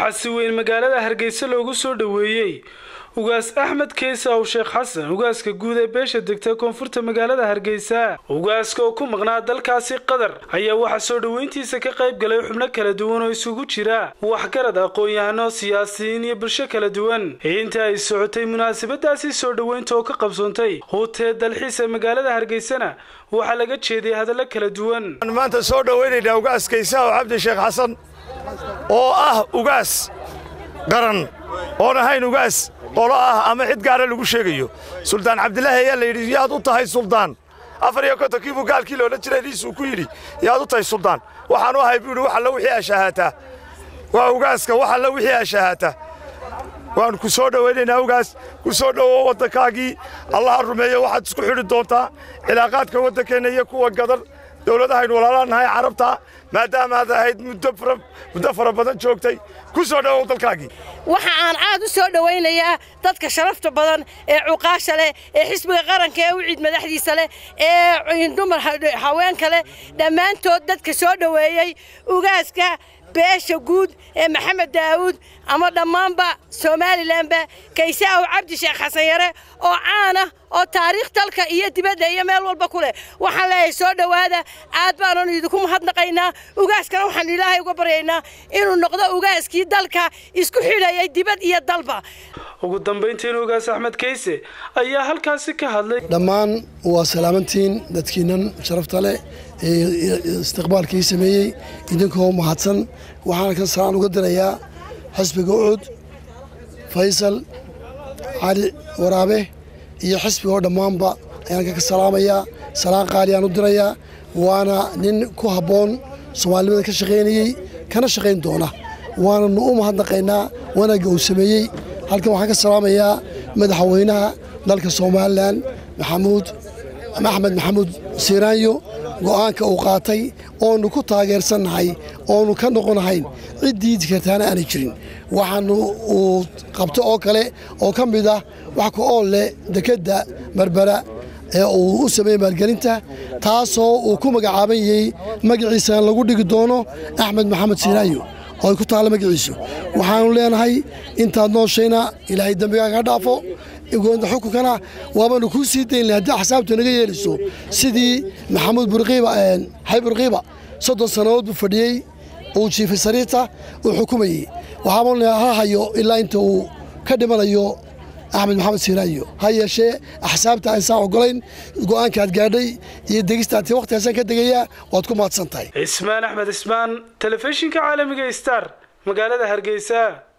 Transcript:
waxaa si weyn magaalada hargeysa loogu soo dhoweeyey ugaas axmed keysaw sheekh xasan ugaaska guud ee beesha degta koonfurta magaalada hargeysa ugaaska oo ku maqnaa dalkaasi qatar ayaa waxaa soo dhoweyntiisa ka qayb galay xubno kala duwan oo isugu jira waxgarad aqoon-yahano siyaasiyiin iyo bulsho kala duwan inta ay socotay munaasabadaasi soo dhoweynta oo ka qabsoontay hutee dalxiisa magaalada hargeysana waxaa laga jeediyay hadallo kala duwan maanta soo dhoweynaynaa ugaas kaysaw cabdi sheekh xasan oo ah ugaas qaran oon ahayn ugaas qolo ah ama cid gaara lagu sheegayo suldaan cabdilaahi ayaa la yidhi yaad u tahay suldaan afar iyo kontonkii buu gaalkii loola jiray liisuu ku yidhi yaad u tahay suldaan waxaan u ahay buu yidhi wax alla wixii ashahaataa waa ugaaska wax alla wixii ashahaataa waan ku soo dhowaynaynaa ugaas ku soo dhowow waddankaagii allaha rumeeyo waxaad isku xidhi doontaa cilaaqaadka waddankeenna iyo kuwa gadar dowladahaynu walaalanahay carabta maadaama aad ahayd muddo fara badan joogtay ku soo dhowow dalkaagii waxa aan aad u soo dhowaynayaa dadka sharafta badan ee cuqaasha leh ee xisbiga qaranka ee u ciid madaxdiisa leh ee dumar haweenka leh dhammaantood dadka soo dhoweeyey ugaaska beesha guud ee maxamed daawuud ama dhammaanba somalilanba kaysaaw cabdi sheekh xasan yare oo caana oo taariikh dalka iyo dibadda iyo meel walba ku leh waxaan leeyahay soo dhowaada aad baananu idinku mahadnaqaynaa ugaaskana waxaan ilaahay uga baryaynaa inuu noqdo ugaaskii dalka isku xidhayay dibad iyo dalba ugu dambayntiin ugaas axmed keyse ayaa halkaasi ka hadlay dhammaan waa salaamantiin dadkiinan sharafta leh ee istiqbaalkii sameeyey idinkoo mahadsan waxaan ka salaan uga dirayaa xisbiga ucud faysal cali waraabe iyo xisbiga oo dhammaanba ayaan ka salaamayaa salaan qaaliyaan u dirayaa waana nin ku habboon soomaalinimada ka shaqaynayey kana shaqayn doona waananu u mahadnaqaynaa wanaagga uu sameeyey halkan waxaan ka salaamayaa madaxweynaha dalka somalilan maxamuud axmed maxamuud siiraanyo go'aanka uu qaatay oonu ku taageersannahay oonu ka noqonahayn cid diidi kartaana aanay jirin waxaanu uu qabto oo kale oo ka mid ah wax ku ool leh dekedda berbera ee uu u sameeyey maalgelinta taasoo uu ku magacaaban yahey magaciisana lagu dhigi doono axmed maxamed siiraanyo oo ay ku taalla magaciisu waxaanu leenahay intaad nooshayna ilaahay dembigaaga ha dhaafo xukunkana waabanu kuu sii dayn lahay haddii axsaabtu naga yeelayso sidii maxamuud burqiiba xay burqiiba soddon sannadood buu fadhiyey uu jiifay sariirta uu xukumayey waxaabanu ha hayo ilaa inta uu ka dhimanayo axmed maxamed siiraayo ha yeeshee axsaabta aynsaan ogolayn go'aankaad gaadhay iyo degistaati wakhtigaasaan ka degayaa waad ku mahadsan tahay cismaan axmed cismaan telefishinka caalamiga star magaalada hargeysa